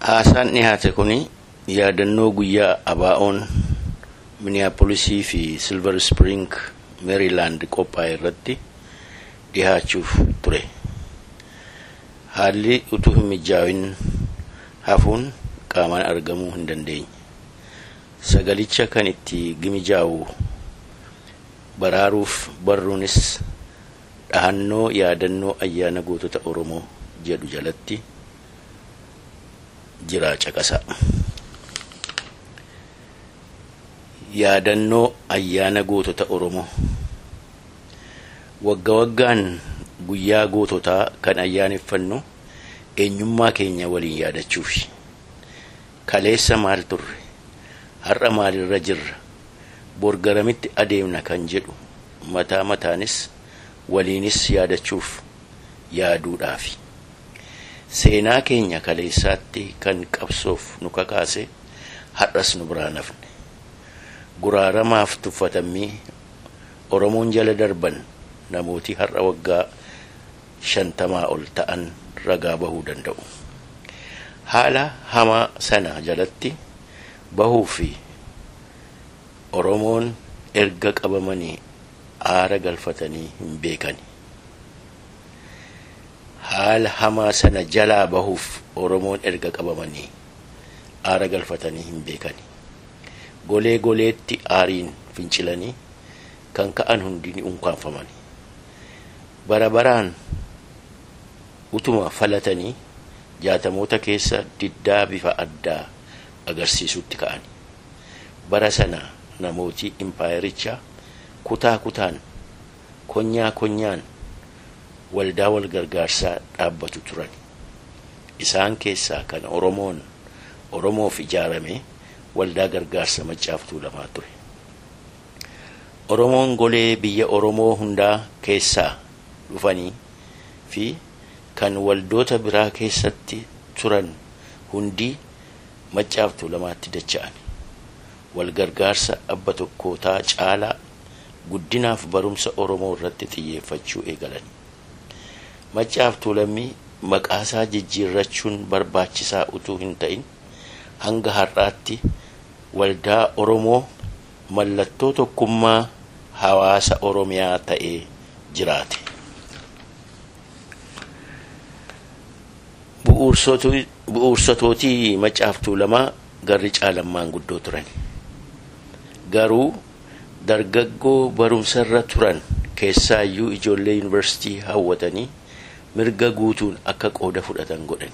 Haasaan dhiyaate kun yaadannoo guyyaa abaa'oon miniyaapolisii fi silver spring meeriilaand qophaa'e irratti dhihaachuuf ture. Haalli utuu hin mijaa'in hafuun qaamaan argamuu hin dandeenye. Sagalicha kan itti gimijaa'u baraaruuf barruunis dhahannoo yaadannoo ayyaana gootota Oromoo jedhu jalatti jira caqasa. Yaadannoo ayyaana gootota Oromoo wagga waggaan guyyaa goototaa kan ayyaaneffannu eenyummaa keenya waliin yaadachuufi. Kaleessa maal turre? Har'a maalirra jirra? Bor garamitti adeemna kan jedhu mataa mataanis waliinis yaadachuuf yaaduudhaafi. Seenaa keenya kaleessaatti kan qabsoof nu kakaase har'as nu biraan hafne. Guraaramaaf tuffatamii Oromoon jala darban namooti har'a waggaa shantamaa ol ta'an ragaa bahuu danda'u. Haala hamaa sana jalatti bahuu fi Oromoon erga qabamanii aara galfatanii hin beekani. Haala hamaa sana jalaa bahuuf Oromoon erga qabamanii aara galfatanii hin beekani. Golee goleetti aariin fincilanii kan ka'an hundi ni unkaanfamani. Bara baraan utuma falatanii jaatamoota keessa diddaa bifa addaa agarsiisutti ka'ani. Bara sana namooti impaayerichaa kutaa kutaan konyaa konyaan waldaa wal gargaarsaa dhaabbatu turan. Isaan keessaa kan Oromoon Oromoof ijaarame waldaa gargaarsa maccaaftuu lamaa ture. Oromoon golee biyya Oromoo hundaa keessaa dhufanii fi kan waldoota biraa keessatti turan hundii maccaaftuu lamaatti dacha'an. Wal gargaarsa abba tokkootaa caalaa guddinaaf barumsa Oromoo irratti xiyyeeffachuu eegalan. Maccaaftuu lammii maqaasaa jijjiirrachuun barbaachisaa utuu hin ta'in hanga har'aatti waldaa Oromoo mallattoo tokkummaa hawaasa Oromiyaa ta'ee jiraate. Bu'uursotootii maccaaftuu lamaa garri caalammaan guddoo turan. Garuu dargaggoo barumsarra turan keessaayyuu ijoollee yuunivarsiitii hawwatanii mirga guutuun akka qooda fudhatan godhani.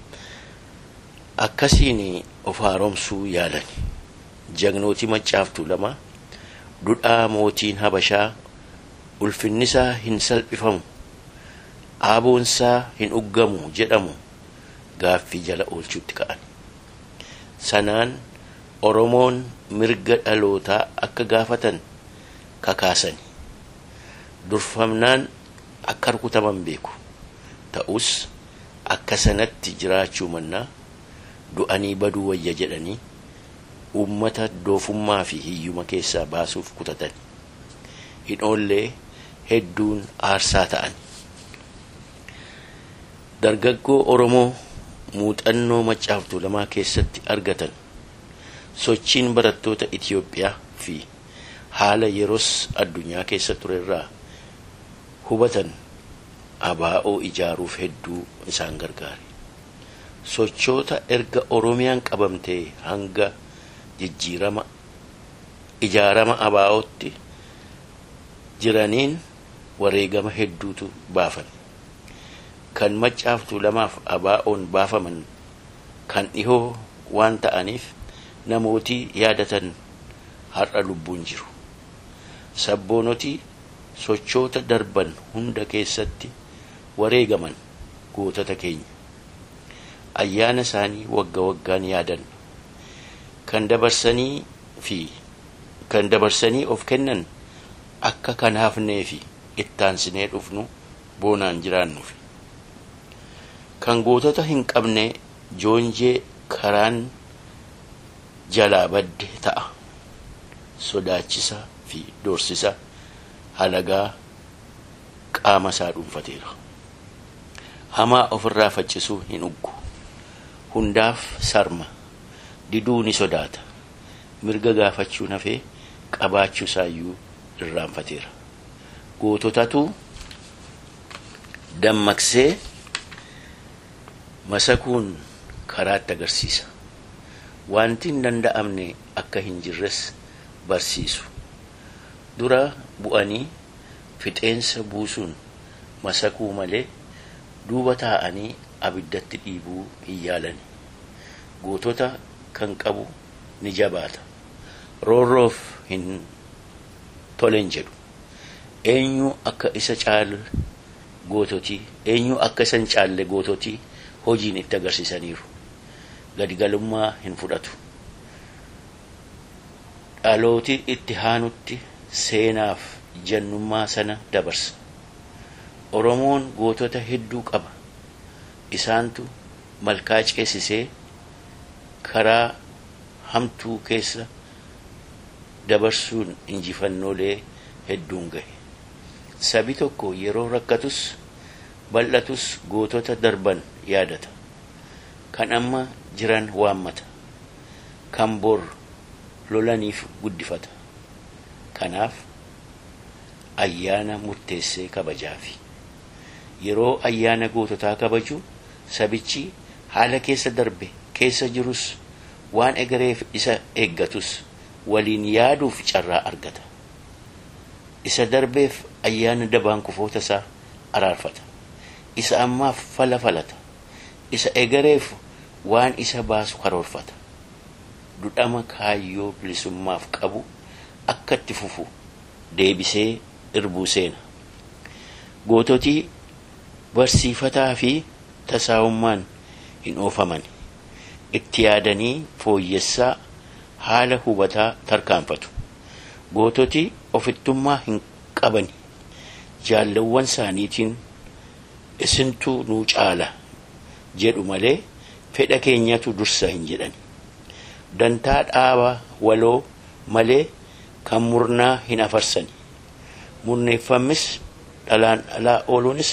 Akkasiin of haaromsuu yaalan. Jagnootii maccaaftuu lama dudhaa mootiin Habashaa ulfinnisaa hin salphifamu aaboonsaa hin uggamu jedhamu gaaffii jala oolchuutti ka'an. Sanaan Oromoon mirga dhalootaa akka gaafatan kakaasani. Durfamnaan akka rukutaman beeku. Ta'us akka sanatti jiraachuu mannaa du'anii baduu wayya jedhanii uummata doofummaa fi hiyyuma keessaa baasuuf kutatan. Hin oollee hedduun aarsaa ta'an. Dargaggoo Oromoo muuxannoo maccaaftuu lamaa keessatti argatan sochiin barattoota Itiyoophiyaa fi haala yeroos addunyaa keessa turerraa hubatan abaa'oo ijaaruuf hedduu isaan gargaare. Sochoota erga Oromiyaan qabamtee hanga jijjiirama ijaarama abaa'ootti jiraniin wareegama hedduutu baafame. Kan maccaaftuu lamaaf abaa'oon baafaman kan dhihoo waan ta'aniif namootii yaadatan har'a lubbuun jiru. Sabboonotii sochoota darban hunda keessatti wareegaman gootota keenya. Ayyaana isaanii wagga waggaan yaadan kan dabarsanii fi kan dabarsanii of kennan akka kanaafnee fi ittaansinee dhufnu boonaan jiraannuuf. Kan gootota hin qabne joonjee karaan jalaa badde ta'a. Sodaachisa fi doorsisa halagaa qaama isaa dhuunfateera. Hamaa ofirraa faccisuu hin uggu. hundaaf sarma diduu ni sodaata mirga gaafachuu nafee qabaachuu isaayyuu irraanfateera goototatu dammaqsee masakuun karaatti agarsiisa wanti hin danda'amne akka hin jirres barsiisu dura bu'anii fixeensa buusuun masakuu malee duuba taa'anii abiddatti dhiibuu hin yaalani gootota kan qabu ni jabaata roorroof hin tolen jedhu eenyu akka isa caalu goototii eenyu akka isa hin caalle goototii hojiin itti agarsiisaniiru gadigalummaa hin fudhatu dhalooti itti haanutti seenaaf jannummaa sana dabarsa oromoon gootota hedduu qaba isaantu malkaa ceesisee karaa hamtuu keessa dabarsuun injifannoolee hedduun gahe sabi tokko yeroo rakkatus bal'atus gootota darban yaadata kan amma jiran waammata kan bor lolaniif guddifata kanaaf ayyaana murteessee kabajaafi yeroo ayyaana goototaa kabaju sabichi haala keessa darbe keessa jirus waan egereef isa eeggatus waliin yaaduuf carraa argata isa darbeef ayyaana dabaan kufoota isaa araarfata isa ammaaf fala falata isa egereef waan isa baasu karoorfata dudhama kaayyoo bilisummaaf qabu akka itti fufu deebisee irbuu seena goototii barsiifataa fi tasaa'ummaan hin oofaman itti yaadanii fooyyessaa haala hubataa tarkaanfatu goototii ofittummaa hin qabani jaallawwan isaaniitiin isintuu nuu caala jedhu malee fedha keenyatu dursa hin jedhan dantaa dhaaba waloo malee kan murnaa hin afarsani murneeffamis dhalaan dhalaa ooluunis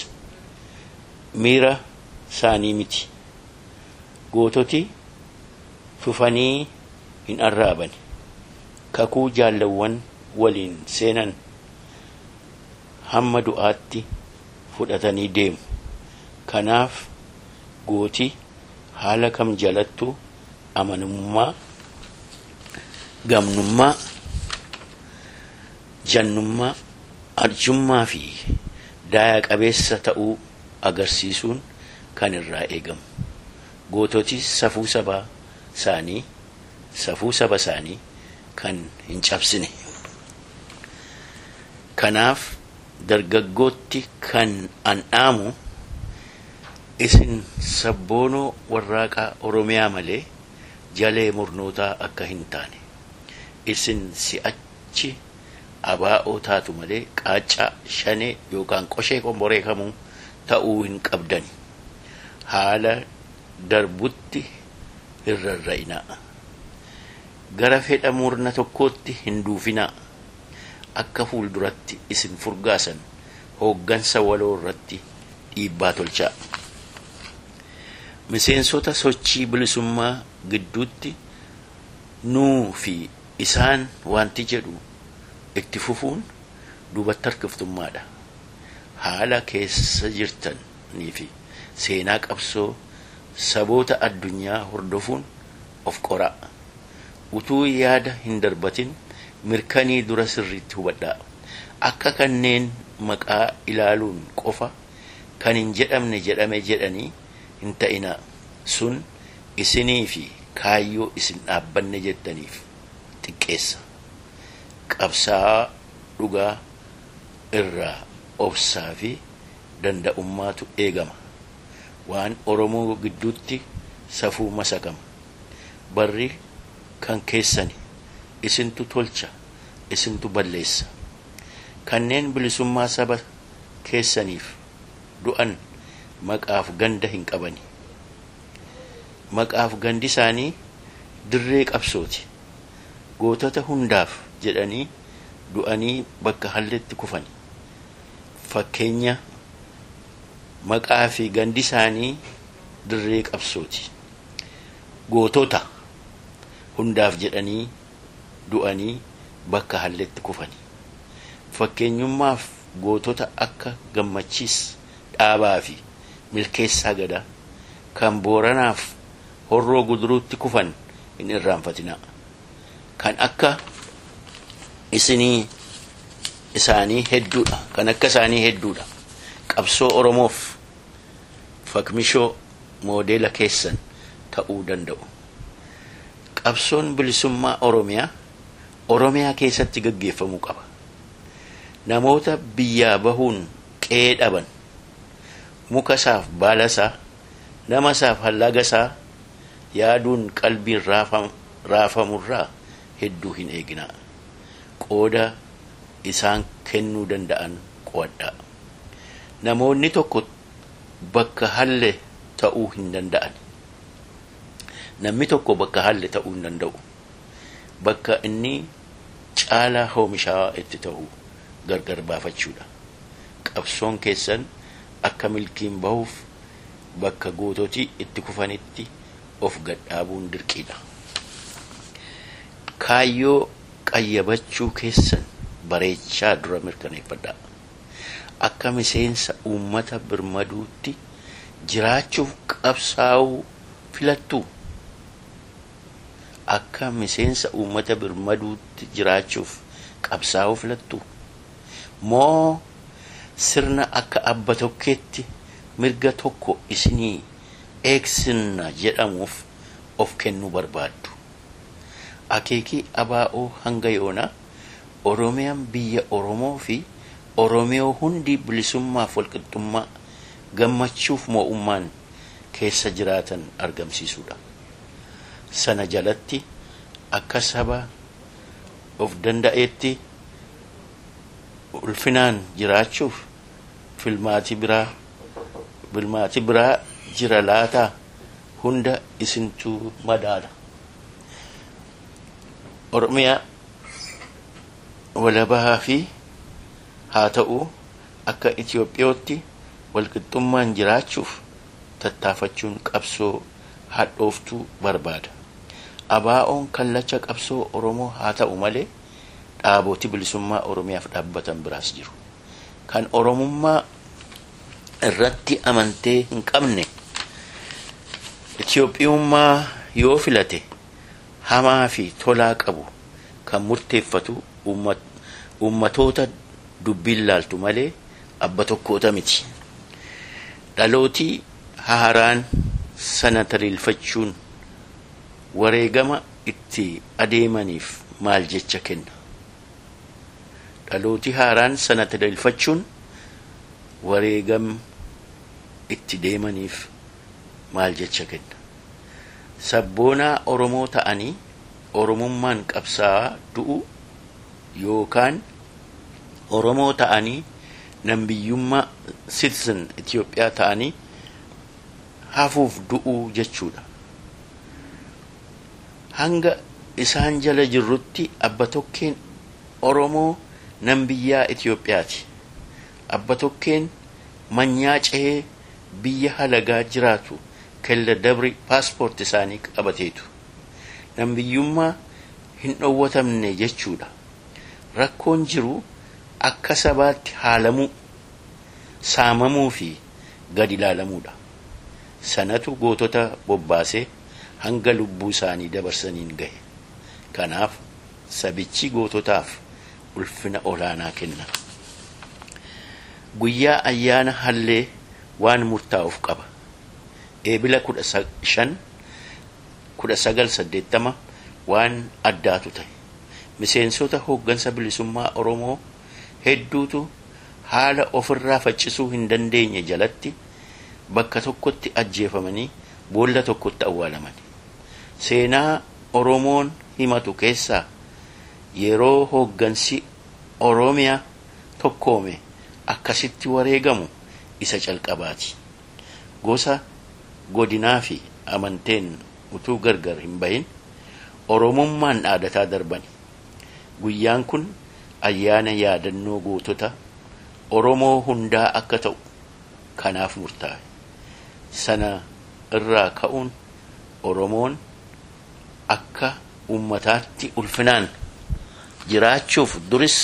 miira isaanii miti goototi fufanii hin arraabani kakuu jaallawwan waliin seenan hamma du'aatti fudhatanii deemu kanaaf gooti haala kam jalattu amanummaa gamnummaa jannummaa arjummaa fi daaya qabeessa ta'uu agarsiisuun kan irraa eegamu goototi safuu sabaa isaanii safuu saba isaanii kan hin cabsine kanaaf dargaggootti kan andhaamu isin sabboonoo warraaqaa oromiyaa malee jalee murnootaa akka hin taane isin si'achi abaa'oo taatu malee qaaccaa shanee yookaan qoshee qomboree kamuu ta'uu hin qabdani haala darbutti hin rarra'inaa gara fedha murna tokkootti hin duufinaa akka fuulduratti isin furgaasan hooggansa waloo irratti dhiibbaa tolchaa miseensota sochii bilisummaa gidduutti nuu fi isaan wanti jedhu itti fufuun duubatti harkiftummaadha haala keessa jirtanii fi seenaa qabsoo saboota addunyaa hordofuun of qoraa utuu yaada hin darbatin mirkanii dura sirriitti hubadhaa akka kanneen maqaa ilaaluun qofa kan hin jedhamne jedhame jedhanii hin ta'inaa sun isinii fi kaayyoo isin dhaabbanne jettaniif xiqqeessa qabsaa dhugaa irraa obsaa fi danda'ummaatu eegama waan oromoo gidduutti safuu masakama barri kan keessani isintu tolcha isintu balleessa kanneen bilisummaa saba keessaniif du'an maqaaf ganda hin qabani maqaaf gandi isaanii dirree qabsooti gootota hundaaf jedhanii du'anii bakka halletti kufani fakkeenya maqaa fi gandi isaanii dirree qabsooti gootota hundaaf jedhanii du'anii bakka halletti kufani fakkeenyummaaf gootota akka gammachiis dhaabaa fi milkeessaa gadaa kan booranaaf horroo guduruutti kufan hin irraanfatinaa kan akka isinii isaanii hedduudha kan akka isaanii hedduudha qabsoo oromoof fakmishoo moodeela keessan ta'uu danda'u qabsoon bilisummaa oromiyaa oromiyaa keessatti gaggeeffamuu qaba namoota biyyaa bahuun qe'ee dhaban muka isaaf baala isaa nama isaaf hallaga isaa yaaduun qalbiin raafamurraa hedduu hin eeginaa qooda isaan kennuu danda'an qo'adhaa namoonni tokko bakka halle ta'uu hin danda'an namni tokko bakka halle ta'uu hin danda'u bakka inni caalaa oomishaa itti ta'u gargar baafachuudha qabsoon keessan akka milkiin bahuuf bakka goototii itti kufanitti of gadhaabuun dirqiidha kaayyoo qayyabachuu keessan bareechaa dura mirkaneeffadhaa akka miseensa uummata birmaduutti jiraachuuf qabsaa'uu filattuu akka miseensa uummata birmaduutti jiraachuuf qabsaa'uu filattuu moo sirna akka abba tokkeetti mirga tokko isinii eegsinna jedhamuuf of kennuu barbaaddu akeekii abaa'oo hanga yoonaa oromiyaan biyya oromoo fi oromiyoo hundi bilisummaaf walqixxummaa gammachuuf moo'ummaan keessa jiraatan argamsiisuudha sana jalatti akka saba of danda'eetti ulfinaan jiraachuuf filmaati biraa bilmaati biraa jira laataa hunda isintuu madaala oromiyaa walabaa fi haa ta'u akka itiyoophiyootti walqixxummaan jiraachuuf tattaafachuun qabsoo hadhooftuu barbaada abaa'oon kallacha qabsoo oromoo haa ta'u malee dhaabooti bilisummaa oromiyaaf dhaabbatan biraas jiru kan oromummaa irratti amantee hin qabne itiyoophiyummaa yoo filate hamaa fi tolaa qabu kan murteeffatu ummatoota dubbiin laaltu malee abba tokkoota miti dhalootii haaraan sana taliilfachuun wareegama itti adeemaniif maal jecha kenna dhalootii haaraan sana taliilfachuun wareegama itti deemaniif maal jecha kenna sabboonaa oromoo ta'anii oromummaan qabsaa'aa du'u yookaan oromoo ta'anii nambiyyummaa citizen Itiyoophiyaa ta'anii hafuuf du'uu jechuudha. Hanga isaan jala jirrutti abba tokkeen Oromoo nambiyyaa Itiyoophiyaati. Abba tokkeen manyaa cehee biyya halagaa jiraatu kella dabri paaspoort isaanii qabateetu. Nambiyyummaa hin dhowwatamne jechuudha. Rakkoon jiru akka sabaatti haalamuu saamamuu fi gad ilaalamuudha sanatu gootota bobbaasee hanga lubbuu isaanii dabarsaniin gahe kanaaf sabichi goototaaf ulfina olaanaa kenna guyyaa ayyaana hallee waan murtaa'uuf qaba eebila kudha shan kudha sagal saddeettama waan addaatu ta'e miseensota hooggansa bilisummaa oromoo hedduutu haala ofirraa faccisuu hin dandeenye jalatti bakka tokkotti ajjeefamanii boolla tokkotti awwaalaman seenaa oromoon himatu keessaa yeroo hooggansi oromiyaa tokkoome akkasitti wareegamu isa calqabaati gosa godinaa fi amanteen utuu gargar hin bahin oromummaan dhaadataa darbani guyyaan kun ayyaana yaadannoo gootota oromoo hundaa akka ta'u kanaaf murtaa'e sana irraa ka'uun oromoon akka ummataatti ulfinaan jiraachuuf duris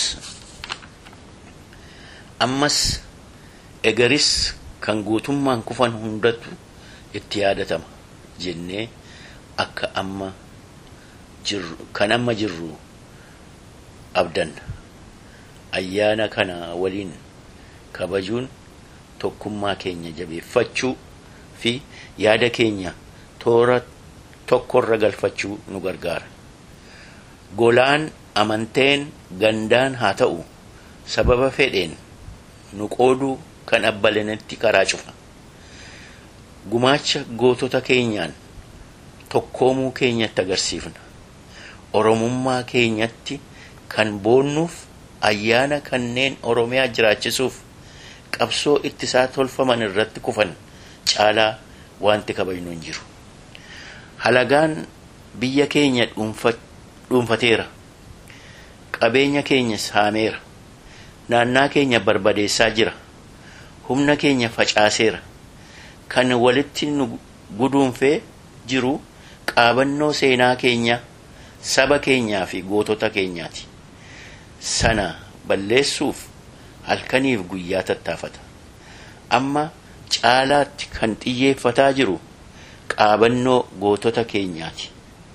ammas egaris kan guutummaan kufan hundatu itti yaadatama jennee akka amma jirru kan amma jirru abdanna ayyaana kana waliin kabajuun tokkummaa keenya jabeeffachuu fi yaada keenya toora tokkorra galfachuu nu gargaara golaan amanteen gandaan haa ta'u sababa fedheen nu qooduu kan abbalanitti karaa cufa gumaacha gootota keenyaan tokkoomuu keenyatti agarsiifna oromummaa keenyatti kan boonnuuf ayyaana kanneen oromiyaa jiraachisuuf qabsoo ittisaa tolfaman irratti kufan caalaa wanti kabajnu hin jiru halagaan biyya keenya dhuunfateera qabeenya keenya saameera naannaa keenya barbadeessaa jira humna keenya facaaseera kan walitti nu guduunfee jiru qaabannoo seenaa keenya saba keenyaa fi gootota keenyaati sana balleessuuf halkaniif guyyaa tattaafata amma caalaatti kan xiyyeeffataa jiru qaabannoo gootota keenyaati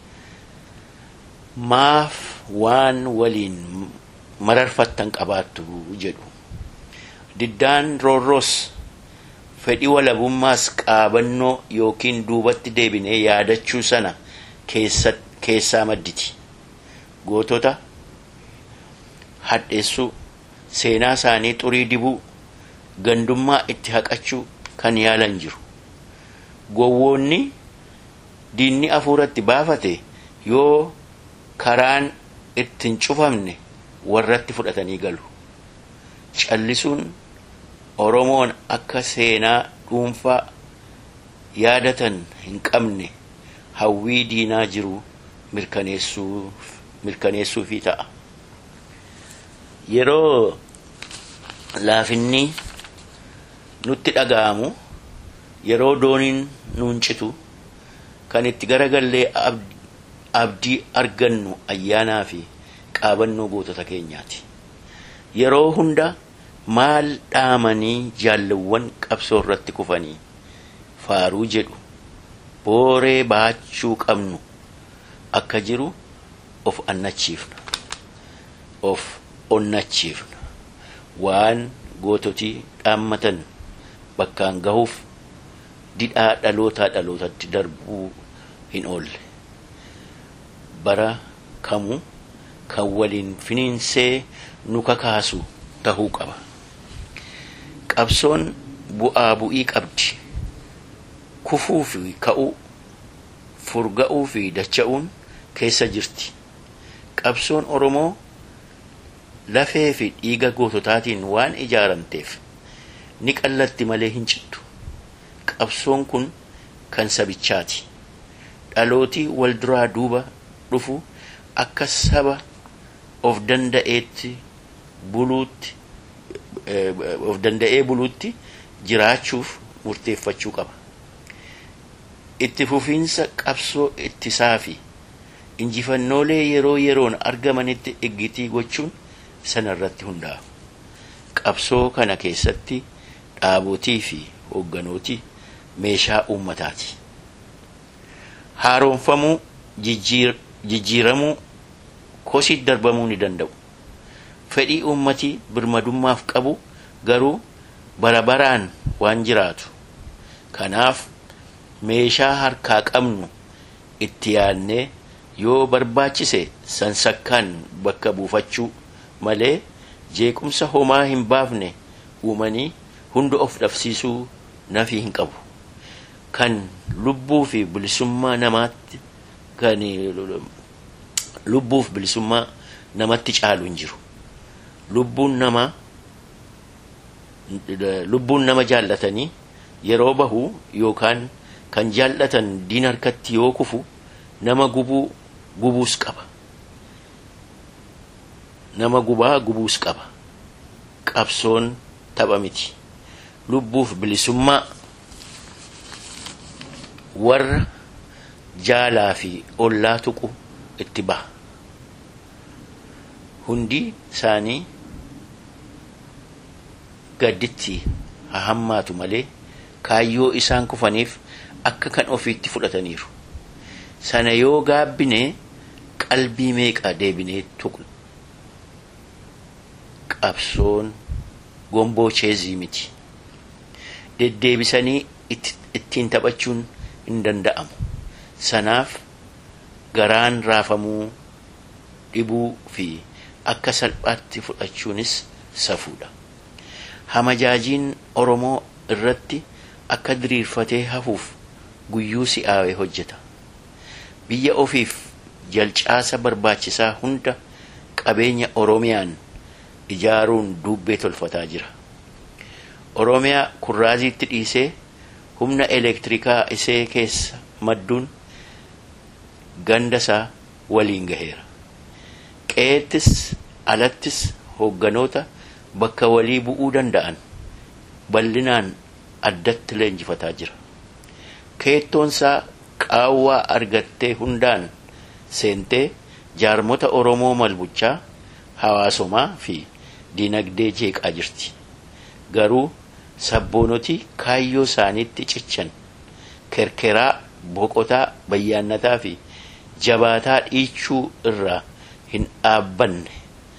maaf waan waliin mararfattan qabaattu jedhu diddaan roorroos fedhii walabummaas qaabannoo yookiin duubatti deebinee yaadachuu sana keessaa madditi gootota hadheessuu seenaa isaanii xurii dibuu gandummaa itti haqachuu kan yaalan jiru gowwoonni diinni afuuratti baafate yoo karaan ittiin cufamne warratti fudhatanii galu callisuun oromoon akka seenaa dhuunfaa yaadatan hin qabne hawwii diinaa jiru mirkaneessuufii ta'a yeroo laafinni nutti dhaga'amu yeroo dooniin nuun citu kan itti garagallee abdii argannu ayyaanaa fi qaabannoo gootota keenyaati yeroo hunda maal dhaamanii jaallawwan qabsoo irratti kufanii faaruu jedhu booree baachuu qabnu akka jiru of annachiifna of onnachiifna waan goototii dhaammatan bakkaan gahuuf didhaa dhalootaa dhalootatti darbuu hin oolle bara kamuu kan waliin finiinsee nu kakaasu tahuu qaba qabsoon bu'aa bu'ii qabdi kufuu fi ka'uu furga'uu fi dacha'uun keessa jirti qabsoon oromoo lafee fi dhiiga goototaatiin waan ijaaramteef ni qallatti malee hin cittu qabsoon kun kan sabichaati dhalootii wal duraa duuba dhufu akka saba of danda'eetti buluutti of danda'ee buluutti jiraachuuf murteeffachuu qaba itti fufiinsa qabsoo ittisaa fi injifannoolee yeroo yeroon argamanitti iggitii gochuun sana irratti hundaa'a qabsoo kana keessatti dhaabotii fi hoogganooti meeshaa uummataati haaroomfamuu jijjiiramuu kosii darbamuu ni danda'u fedhii uummatii birmadummaaf qabu garuu bara baraan waan jiraatu kanaaf meeshaa harkaa qabnu itti yaadnee yoo barbaachise sansakkaan bakka buufachuu malee jeequmsa homaa hin baafne uumanii hunda of dhabsiisuu nafii hin qabu kan lubbuu fi bilisummaa namaatti kan lubbuuf bilisummaa namatti caalu hin jiru lubbuun namaa lubbuun nama jaallatanii yeroo bahu yookaan kan jaallatan diin harkatti yoo kufu nama gubuu gubuus qaba nama gubaa gubuus qaba qabsoon tapha miti lubbuuf bilisummaa warra jaalaa fi ollaa tuqu itti baha hundi isaanii gadditti haa hammaatu malee kaayyoo isaan kufaniif akka kan ofiitti fudhataniiru sana yoo gaabbine qalbii meeqa deebinee tuqna qabsoon gomboo cheezii miti deddeebisanii ittiin taphachuun hin danda'amu sanaaf garaan raafamuu dhibuu fi akka salphaatti fudhachuunis safuudha hamajaajiin oromoo irratti akka diriirfatee hafuuf guyyuu si'aawee hojjeta biyya ofiif jalcaasa barbaachisaa hunda qabeenya oromiyaan ijaaruun duubbee tolfataa jira oromiyaa kurraaziitti dhiisee humna elektirikaa isee keessa madduun gandasaa waliin gaheera qe'eettis alattis hoogganoota bakka walii bu'uu danda'an bal'inaan addatti leenjifataa jira keettoonsaa qaawwaa argattee hundaan seentee jaarmota oromoo malbuchaa hawaasomaa fi dinagdee jeeqaa jirti garuu sabboonotii kaayyoo isaaniitti cichan kerkeraa boqotaa bayyaannataa fi jabaataa dhiichuu irraa hin dhaabbanne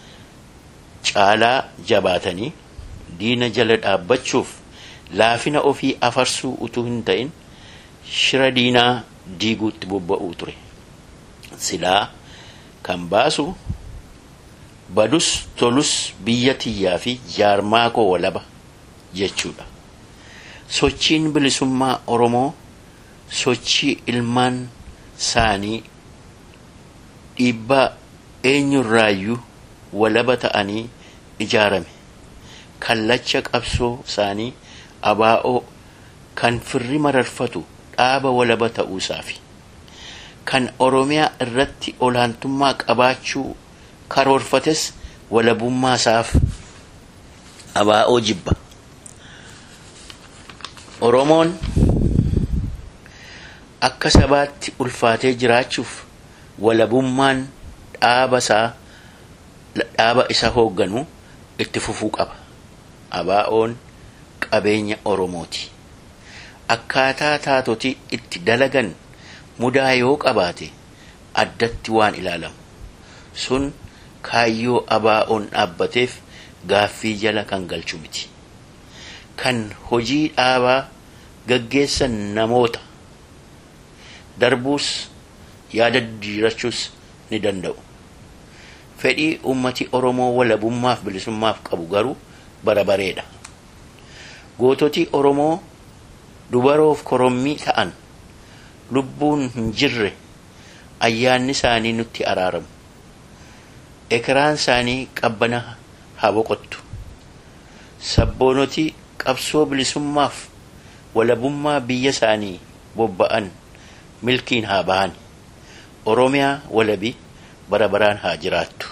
caalaa jabaatanii diina jala dhaabbachuuf laafina ofii afarsuu utuu hin ta'in shira diinaa diiguutti bobba'uu ture silaa kan baasu badus tolus biyya tiyyaa fi jaarmaa koo walaba jechuudha sochiin bilisummaa oromoo sochii ilmaan isaanii dhiibbaa eenyurraayyuu walaba ta'anii ijaarame kallacha qabsoo isaanii abaa'oo kan firri mararfatu dhaaba walaba ta'uusaafi kan oromiyaa irratti olaantummaa qabaachuu karoorfates walabummaa isaaf abaa'oo jibba oromoon akka sabaatti ulfaatee jiraachuuf walabummaan dhaaba isaa dhaaba isa hoogganu itti fufuu qaba abaa'oon qabeenya oromooti akkaataa taatoti itti dalagan mudaa yoo qabaate addatti waan ilaalamu sun kaayyoo abaa'oon dhaabbateef gaaffii jala kan galchu miti kan hojii dhaabaa gaggeessan namoota darbuus yaada jijjiirachuus ni danda'u fedhii ummati oromoo walabummaaf bilisummaaf qabu garuu bara bareedha goototi oromoo dubaroof korommii ta'an lubbuun hin jirre ayyaanni isaanii nutti araaramu ekiraan isaanii qabbana haa boqottu sabboonotii qabsoo bilisummaaf walabummaa biyya isaanii bobba'an milkiin haa bahan oromiyaa walabi bara baraan haa jiraattu